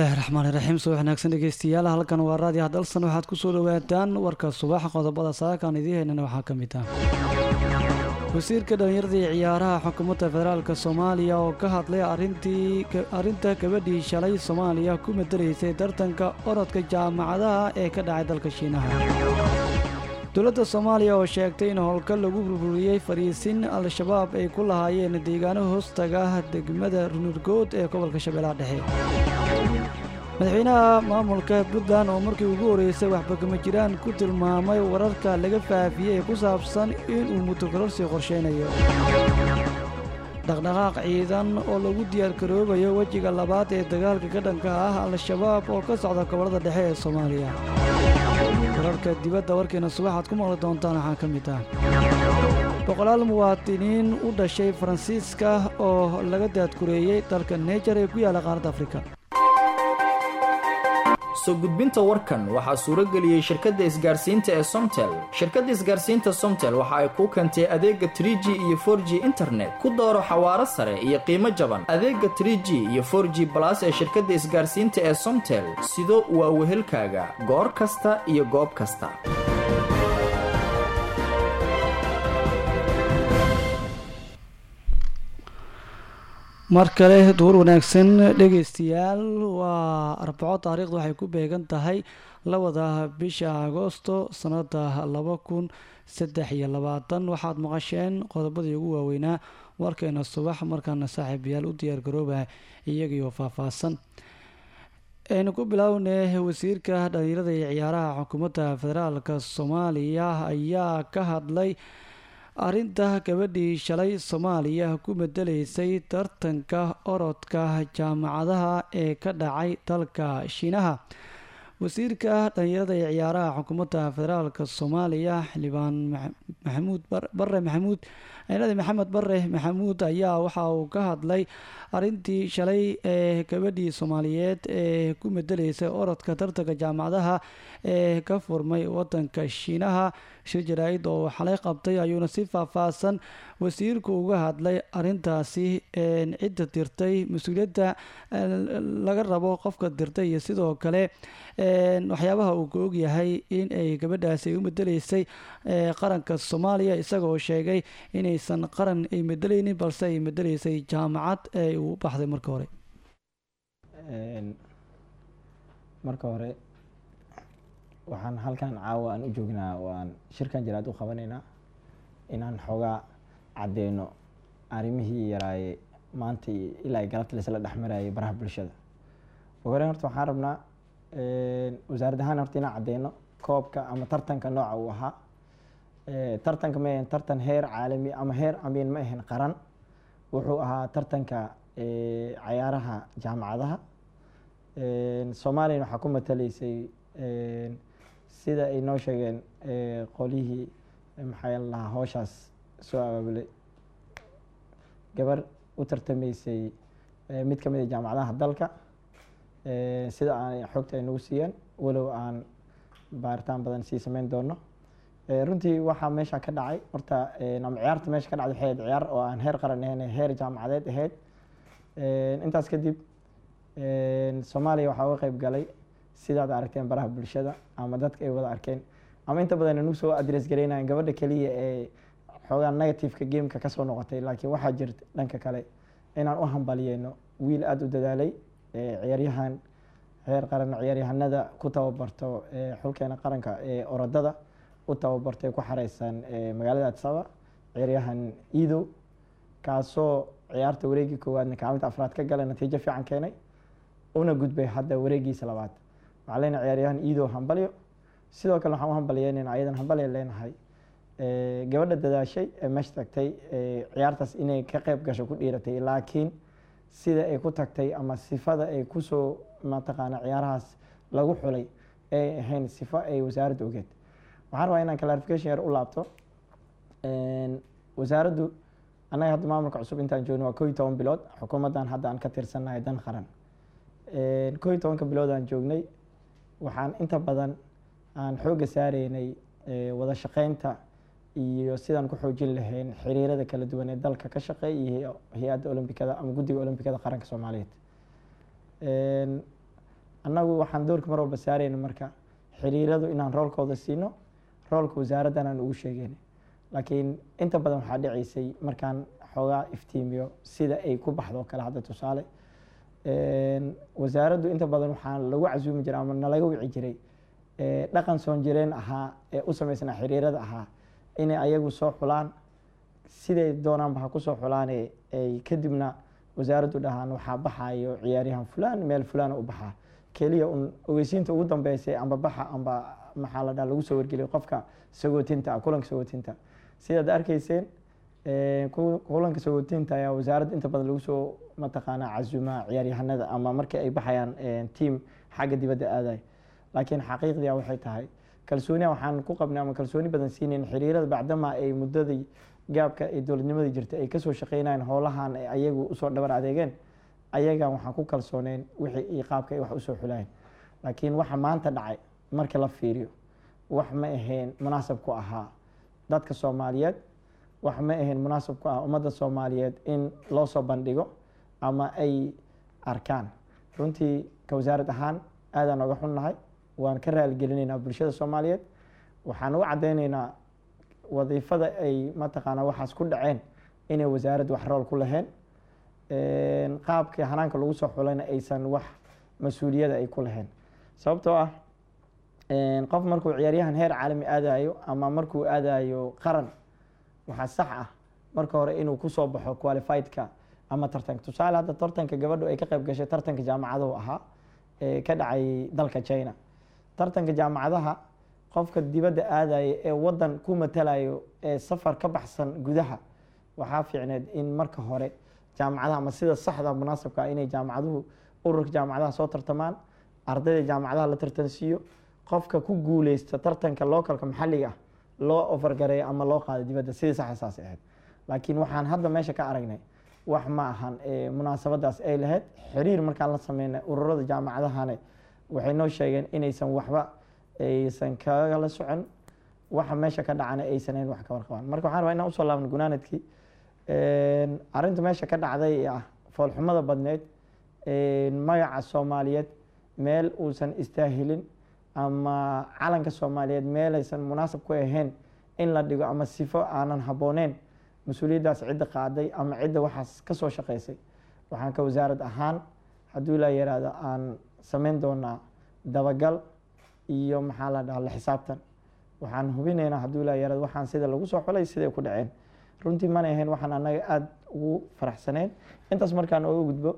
bismillaahi raxmaani raxiim subax wanaagsan dhegeystayaal halkan waa raadiyo hadalsan waxaad kusoo dhawaataan warka subax qodobada saakaan idiin heynana waxaa ka mid ah wasiirka dhallinyarada iyo ciyaaraha xukuumadda federaalk soomaaliya oo ka hadlay arrinta gabadhii shalay soomaaliya ku madalaysay tartanka orodka jaamacadaha ee ka dhacay dalka shiinaha dowladda soomaaliya oo sheegtay in howlka lagu burburiyey fariisin al-shabaab ay ku lahaayeen deegaano hoostaga degmada runurgood ee gobolka shabeellaha dhexe madaxweynaha maamulka puntland oo markii ugu horreysay waxbakama jiraan ku tilmaamay wararka laga faafiyey ee ku saabsan inuu mutokororsi qorshaynayo dhaqdhaqaaq ciidan oo lagu diyaargaroobayo wejiga labaad ee dagaalka ka dhanka ah al-shabaab oo ka socda gobollada dhexe ee soomaaliya wararka dibadda warkeena subaxaad ku maqli doontaan waxaa ka mid ah boqolaal muwaadiniin u dhashay faransiiska oo laga daadkureeyey dalka neejar ee ku yaalla qaaradda afrika soo gudbinta warkan waxaa suuro geliyey shirkadda isgaarsiinta ee somtel shirkadda isgaarsiinta somtel waxa ay kuu keentay adeega tr g iyo for g internet ku dooro xawaaro sare iyo qiimo jaban adeega tr g iyo for g balas ee shirkadda isgaarsiinta ee somtel sido waa wehelkaaga goor kasta iyo goob kasta mar kale duur wanaagsan dhegeystayaal waa arbaco taariikhda waxay ku beegan tahay labada bisha agoosto sanada laba kun saddex iyo labaatan waxaad maqasheen qodobadii ugu waaweynaa warkeena subax markaana saaxiibayaal u diyaargarooba iyagiioo faahfaahsan aynu ku bilownay wasiirka dhalinyarada iyo ciyaaraha xukuumadda federaalk soomaaliya ayaa ka hadlay arrinta gabadhii shalay soomaaliya ku bedelaysay tartanka orodka jaamacadaha ee ka dhacay dalka shiinaha wasiirka dhalinyarada iyo ciyaaraha xukuumadda federaalk soomaaliya xildhibaan maxamuud bare maxamuud ciidada maxamed bare maxamuud ayaa waxa uu ka hadlay arrintii shalay ee gabadhii soomaaliyeed ee ku medelaysay orodka tartanka jaamacadaha ee ka furmay wadanka shiinaha shir jaraa-id oo xalay qabtay ayuuna si faahfaahsan wasiirku uga hadlay arintaasi cidda dirtay mas-uuliyadda laga rabo qofka dirtay iyo sidoo kale waxyaabaha uu ka ogyahay in ay gabadhaasi ay u medeleysay qaranka soomaaliya isagaoo sheegay inaysan qaran ay medeleynin balse ay medeleysay jaamacad ee uu baxday marka hore marka hore waxaan halkan caawa aan u joognaa waan shirkan jiraad u qabanaynaa inaan xoogaa caddeyno arrimihii yaraaye maanta ilaa galabta laisla dhexmarayay baraha bulshada ugu horeyn horta waxaan rabnaa wasaarad ahaan horta inaan caddeyno koobka ama tartanka nooca uu ahaa tartanka ma ahayn tartan heer caalami ama heer amiin ma ahayn qaran wuxuu ahaa tartanka cayaaraha jaamacadaha soomaaliyana waxaa ku mataleysay sida ay noo sheegeen qolihii maxaa lahaa howshaas soo abaabulay gabar u tartameysay mid ka mid a jaamacadaha dalka sida aan xogta ay nagu siiyeen walow aan baaritaan badan sii sameyn doono runtii waxaa meesha ka dhacay horta ama ciyaarta meesha ka dhacday waxay ahayd ciyaar oo aan heer qaran ahayn heer jaamacadeed ahayd intaas kadib soomaaliya waxaa uga qeyb galay sidaad aragteen baraha bulshada ama dadka ay wada arkeen ama inta badan nagu soo adres gareynayan gabadha keliya ee xoogaa negativeka gameka kasoo noqotay laakiin waxaa jirta dhanka kale inaan u hambaliyeyno wiil aada u dadaalay ciyaaryahan heer qaran ciyaaryahanada ku tababarto xulkeena qaranka ee orodada u tababartay ku xareysan magaalada adsaba ciyaaryahan ido kaasoo ciyaarta wareegii koowaadna kaalinta afraad ka galay natiijo fiican keenay una gudbay hadda wareegiisa labaad waxaa leenahay ciyaaryahan ido hambalyo sidoo kale waxaan u hambalyeynayna ayadan hambalya leenahay gabadha dadaashay ee meesha tagtay ciyaartaas inay ka qeyb gasho ku dhiiratay laakiin sida ay ku tagtay ama sifada ay kusoo mataqaana ciyaarahaas lagu xulay ay ahayn sifo ay wasaaradda ogeed waxaan rabaa inaan clarification yar u laabto wasaaraddu annaga hadda maamulka cusub intaan joogno waa koo iyo toban bilood xukuumaddan hadda aan ka tirsannahay dan qaran koo iyo tobanka bilood aan joognay waxaan inta badan aan xoogga saareynay wada shaqeynta iyo sidaan ku xoojin lahayn xiriirada kala duwan ee dalka ka shaqeey iyo hay-adda olombikada ama guddiga olombikada qaranka soomaaliyeed annagu waxaan doorka mar walba saarayna marka xiriiradu inaan roolkooda siino roolka wasaaraddan aan ugu sheegayna laakiin inta badan waxaa dhicaysay markaan xoogaa iftiimiyo sida ay ku baxdo kale hadda tusaale wasaaraddu inta badan waxaa lagu casuumi jiray ama nalaga wici jiray dhaqan soon jireen ahaa ee u sameysnaa xiriirada ahaa inay ayagu soo xulaan siday doonaanba ha kusoo xulaane ay kadibna wasaaraddu dhahaan waxaa baxayo ciyaaryahan fulaan meel fulaan u baxaa keliya un ogeysiinta ugu dambeysay amba baxa amba maxaa la dhaha lagu soo wargeliyo qofka sagootinta ah kulanka sagootinta sidaad arkayseen kulanka sagootinta ayaa wasaaradda inta badan lagu soo mataqaanaa casumaa ciyaaryahanada ama markii ay baxayaan tiam xagga dibadda aadayo laakiin xaqiiqdia waxay tahay kalsooniya waxaan ku qabnay ama kalsooni badan siinayn xiriirada bacdama ay muddadii gaabka ay dowladnimadii jirtay ay kasoo shaqeynayeen howlahan ay ayagu usoo dhabar adeegeen ayagan waxaan ku kalsooneyn wixii iyo qaabka ay wax usoo xulayeen laakiin waxa maanta dhacay marka la fiiriyo wax ma ahayn munaasab ku ahaa dadka soomaaliyeed wax ma ahayn munaasab ku ah ummadda soomaaliyeed in loo soo bandhigo ama ay arkaan runtii ka wasaarad ahaan aadaan oga xunnahay waan ka raaligelinaynaa bulshada soomaaliyeed waxaan u caddeynaynaa wadiifada ay mataqaanaa waxaas ku dhaceen inay wasaaradda wax rool ku laheen qaabkii hanaanka lagu soo xulayna aysan wax mas-uuliyada ay ku laheen sababtoo ah qof markuu ciyaaryahan heer caalami aadayo ama markuu aadayo qaran waxaa sax ah marka hore inuu kusoo baxo qualifiedka ama tartanka tusaale hadda tartanka gabadhu ay ka qayb gashay tartanka jaamacaduhu ahaa ee ka dhacay dalka china tartanka jaamacadaha qofka dibadda aadaya ee wadan ku matalayo ee safar ka baxsan gudaha waxaa fiicneed in marka hore jaamacadaha ama sida saxda munaasabka ah inay jaamacaduhu ururka jaamacadaha soo tartamaan ardayda jaamacadaha la tartansiiyo qofka ku guuleysta tartanka localka maxalliga ah loo ofargareeyo ama loo qaado dibadda sidii saxda saas ahayd laakiin waxaan hadda meesha ka aragnay wax ma ahan munaasabadaas ay lahayd xiriir markaan la sameynay ururada jaamacadahane waxay noo sheegeen inaysan waxba aysan kagala socon waxa meesha ka dhacana aysan ahayn wax ka warqabaan marka waxaan rabaa inaan usoo laabno gunaanadkii arrinta meesha ka dhacday ee ah foolxumada badneyd magaca soomaaliyeed meel uusan istaahilin ama calanka soomaaliyeed meelaysan munaasab ku ahayn in la dhigo ama sifo aanan habbooneyn mas-uuliyaddaas cidda qaaday ama cidda waxaas ka soo shaqeysay waxaan ka wasaarad ahaan hadduu ilaa yaraahdo aan sameyn doonaa dabagal iyo maxaa la dhaha la xisaabtan waxaan hubinaynaa hadduu ilaa yaraado waxaan sida lagu soo xulay siday ku dhaceen runtii mana ahayn waxaan annaga aada ugu faraxsaneyn intaas markaan oga gudbo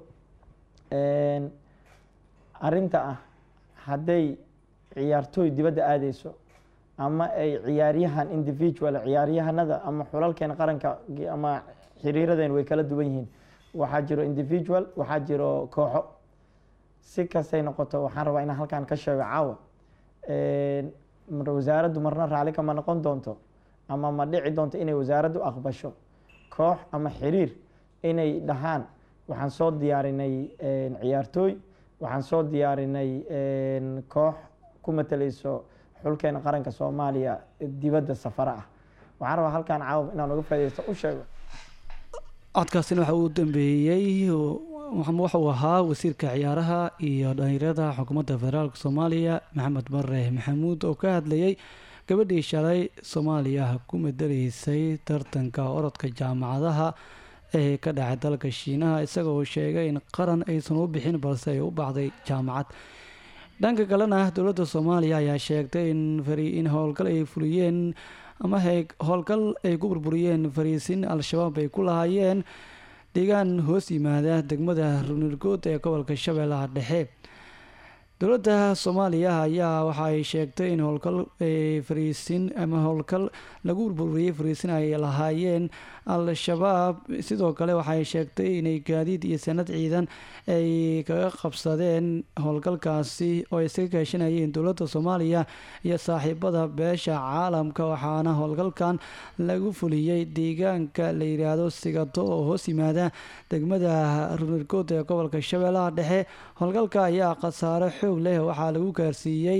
arrinta ah hadday ciyaartooy dibadda aadeyso ama ay ciyaaryahan individual ciyaaryahanada ama xulalkeena qaranka ama xiriiradeen way kala duwan yihiin waxaa jiro individual waxaa jiro kooxo si kastay noqoto waxaan rabaa inaan halkaan ka sheego caawa wasaaraddu marna raalli kama noqon doonto ama ma dhici doonto inay wasaaraddu aqbasho koox ama xiriir inay dhahaan waxaan soo diyaarinay ciyaartooy waxaan soo diyaarinay koox ku matalayso xulkeena qaranka soomaaliya dibadda safara ah waxaan rabaa halkaan caawa inaan uga faa'idaysto u sheego codkaasina waxa uu dambeeyey wuxuu ahaa wasiirka ciyaaraha iyo dhalinyarada xukuumadda federaalk soomaaliya maxamed bare maxamuud oo ka hadlayay gabadhii shalay soomaaliya ku madaleysay tartanka orodka jaamacadaha ee ka dhacay dalka shiinaha isagoo sheegay in qaran aysan u bixin balse ay u baxday jaamacad dhanka kalena dowladda soomaaliya ayaa sheegtay in howlgal ay fuliyeen ama howlgal ay ku burburiyeen fariisin al-shabaab ay ku lahaayeen deegaan hoos yimaada degmada runirgood ee gobolka shabeellaha dhexe dowladda soomaaliya ayaa waxa ay sheegtay in howlgal fariisin ama howlgal lagu burburiyey fariisin ay lahaayeen al-shabaab sidoo kale waxay sheegtay inay gaadiid iyo sanad ciidan ay kaga qabsadeen howlgalkaasi oo ay iska kaashanayeen dowladda soomaaliya iyo saaxiibada beesha caalamka waxaana howlgalkan lagu fuliyey deegaanka la yidhaahdo sigato oo hoos yimaada degmada runirgood ee gobolka shabeellaha dhexe howlgalka ayaa khasaare xoog leh waxaa lagu gaarsiiyey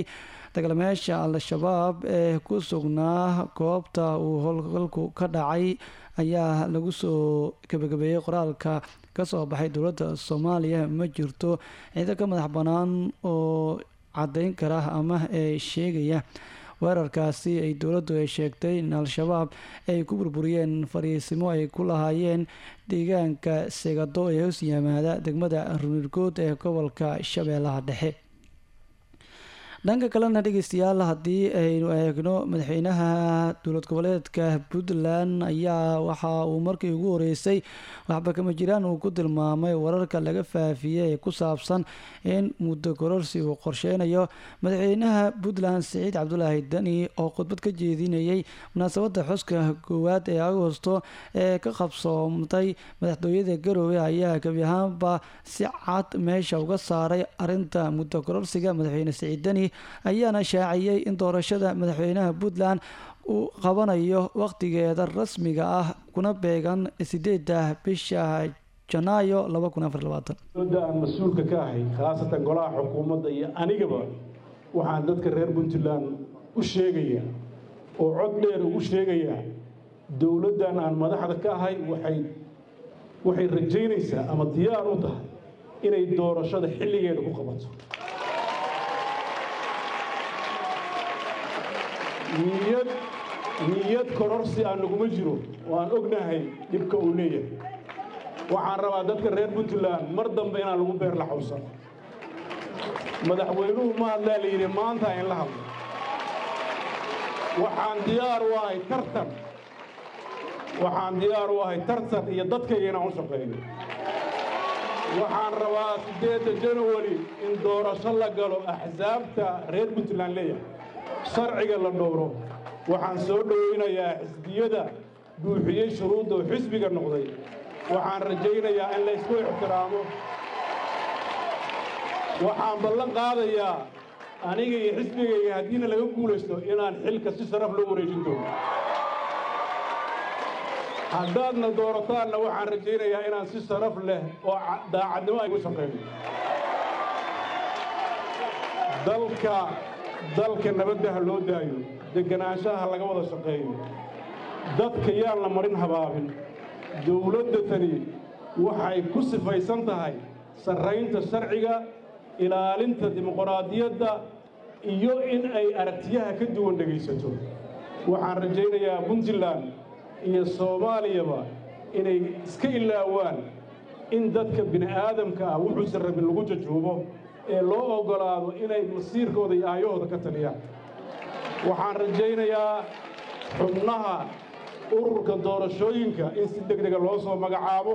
dagaalamayaasha al-shabaab ee ku sugnaa goobta uu howlgalku ka dhacay ayaa lagu soo gabagabeeyey qoraalka kasoo baxay dowladda soomaaliya ma jirto ciido ka madax bannaan oo caddeyn kara ama ee sheegaya weerarkaasi ay dowladdu ay sheegtay in al-shabaab ay ku burburiyeen fariisimo ay ku lahaayeen deegaanka segado ee hoos yimaada degmada runirgood ee gobolka shabeellaha dhexe dhanka kalena dhegeystayaal haddii aynu eegno madaxweynaha dowlad goboleedka puntland ayaa waxa uu markii ugu horeysay waxba kama jiraan uu ku tilmaamay wararka laga faafiyey ee ku saabsan in muddo kororsi uu qorsheynayo madaxweynaha puntland siciid cabdulaahi dani oo khudbad ka jeedinayay munaasabadda xuska koowaad ee agosto ee ka qabsoomtay madaxtooyada garowe ayaa gebi ahaanba si cad meesha uga saaray arinta muddo kororsiga madaxweyne siciid dani ayaana shaaciyey in doorashada madaxweynaha puntland uu qabanayo waqtigeeda rasmiga ah kuna beegan sideeda bisha janaayo dowladda aan mas-uulka ka ahay khaasatan golaha xukuumadda iyo anigaba waxaan dadka reer puntland u sheegayaa oo cod dheer ugu sheegayaa dowladdan aan madaxda ka ahay waxay waxay rajaynaysaa ama diyaar u tahay inay doorashada xilligeeda ku qabato niyad niyad kororsi aan naguma jiro oo aan ognahay dhibka uu leeyahay waxaan rabaa dadka reer puntland mar dambe inaan lagu beer la xawsan madaxweynuhu ma hadlaa la yidhi maanta in la hadlo waxaan diyaar u ahay tartan waxaan diyaar u ahay tartan iyo dadkayga inaan u shaqeeyo waxaan rabaa siddeedda janawari in doorasho la galo axsaabta reer puntland leeyahay sharciga la dhowro waxaan soo dhowaynayaa xisbiyada buuxiyey shuruudda oo xisbiga noqday waxaan rajaynayaa in la ysku ixtiraamo waxaan ballan qaadayaa aniga iyo xisbigayga haddiina laga guulaysto inaan xilka si sharaf loo wareejin doono haddaadna doorataanna waxaan rajaynayaa inaan si sharaf leh oo daacadnimo ay u shaqayno dalka dalka nabadda ha loo daayo deganaanshaha laga wada shaqeeyo dadka yaan la marin habaabin dowladda tani waxay ku sifaysan tahay sarraynta sharciga ilaalinta dimuqraadiyadda iyo in ay aragtiyaha ka duwan dhegaysato waxaan rajaynayaa puntland iyo soomaaliyaba inay iska ilaawaan in dadka bini aadamka ah wuxuusan rabin lagu jajuubo ee loo oggolaado inay masiirkooda iyo aayahooda ka taliyaan waxaan rajaynayaa xubnaha ururka doorashooyinka in si deg dega loo soo magacaabo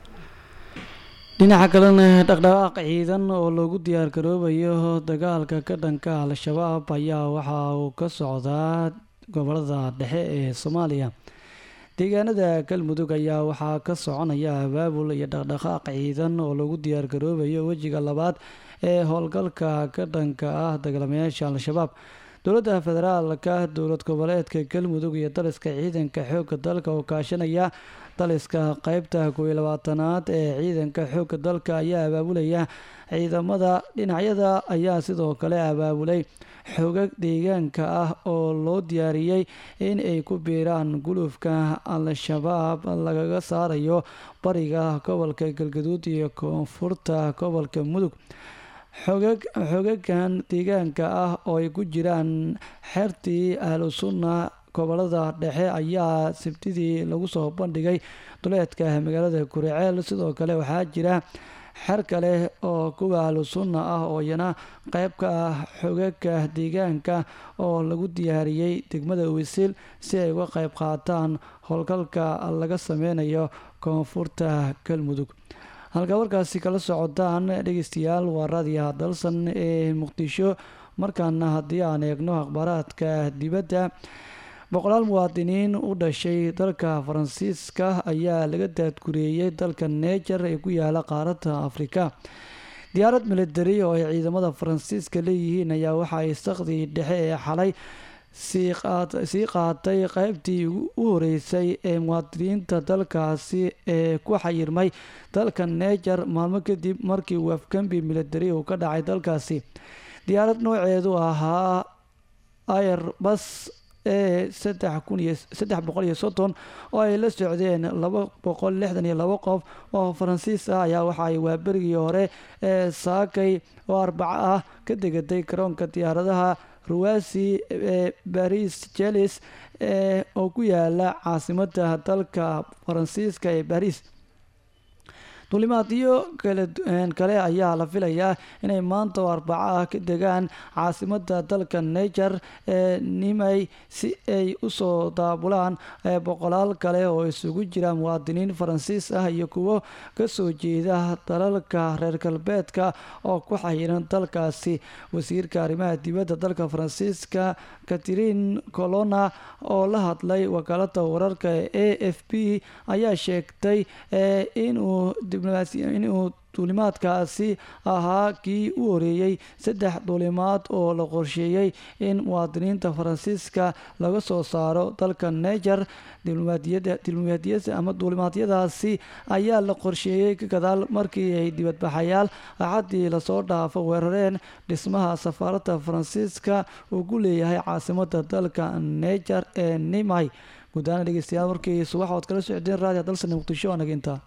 dhinaca kalena dhaqdhaqaaq ciidan oo loogu diyaar garoobayo dagaalka ka dhanka al-shabaab ayaa waxa uu ka socdaa gobolada dhexe ee soomaaliya deegaanada galmudug ayaa waxaa ka soconaya abaabul iyo dhaqdhaqaaq ciidan oo lagu diyaar garoobayo wejiga labaad ee howlgalka ka dhanka ah dagaalamayaasha al-shabaab dowladda federaalka dowlad goboleedka galmudug iyo daliska ciidanka xoogga dalka oo kaashanaya daliska qeybta kooiyo labaatanaad ee ciidanka xoogga dalka ayaa abaabulaya ciidamada dhinacyada ayaa sidoo kale abaabulay xoogag deegaanka ah oo loo diyaariyey in ay ku biiraan gulufka al-shabaab lagaga saarayo bariga gobolka galgaduud iyo koonfurta gobolka mudug xoogag xoogagan deegaanka ah oo ay ku jiraan xertii ahlu sunna gobolada dhexe ayaa sabtidii lagu soo bandhigay duleedka magaalada kuriceel sidoo kale waxaa jira xer kale oo kuwa ahlu sunna ah oo iyana qeyb ka ah xogaga deegaanka oo lagu diyaariyey degmada wisil si ay uga qeyb qaataan howlgalka laga sameynayo koonfurta galmudug halkaa warkaasi kala socodaan dhegeystayaal waa raadiyaha dalsan ee muqdisho markaana haddii aan eegno akhbaaraadka dibadda boqolaal muwaadiniin u dhashay dalka faransiiska ayaa laga daadgureeyey dalka neejar ee ku yaala qaaradda afrika diyaarad militari oo ay ciidamada faransiiska leeyihiin ayaa waxa ay saqdii dhexe ee xalay sii qaatay qeybtii u horeysay ee muwaadiniinta dalkaasi ee ku xayirmay dalka neejar maalmo kadib markii uu afgambi militari uu ka dhacay dalkaasi diyaarad nooceedu ahaa airbus ee saddex kun iyo saddex boqol iyo soddon oo ay la socdeen laba boqol lixdan iyo labo qof oo faransiis ah ayaa waxa ay waaberigii hore ee saakay oo arbaco ah ka degatay garoonka diyaaradaha ruwasi ee baris jelis ee oo ku yaala caasimada dalka faransiiska ee baris duulimaadyo kale ayaa la filayaa inay maanta oo arbaco ah ka degaan caasimada dalka niger ee nimay si ay usoo daabulaan boqolaal kale oo isugu jira muwaadiniin faransiis ah iyo kuwo kasoo jeeda dalalka reer galbeedka oo ku xayiran dalkaasi wasiirka arrimaha dibadda dalka faransiiska catherine colona oo la hadlay wakaalada wararka a f b ayaa sheegtay inuu inuu duulimaadkaasi ahaa kii u horeeyey saddex duulimaad oo la qorsheeyey in muwaadiniinta faransiiska laga soo saaro dalka niger ama duulimaadyadaasi ayaa la qorsheeyey ka gadaal markii ay dibadbaxayaal axaddii lasoo dhaafo weerareen dhismaha safaaradda faransiiska uu ku leeyahay caasimada dalka niger ee nimay guudaana dhegeystayaal markii subax ood kala socdeen raadiyo dalsane muqdisho anaga intaa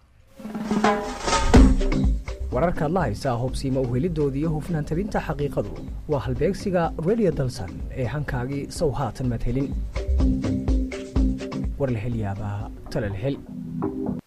wararkaad la haysaa hubsiima uhelidoodii iyo hufnaan tabinta xaqiiqadu waa halbeegsiga redio dalsan ee hankaagii sow haatan maad helin war la hel yaabaa tala la hel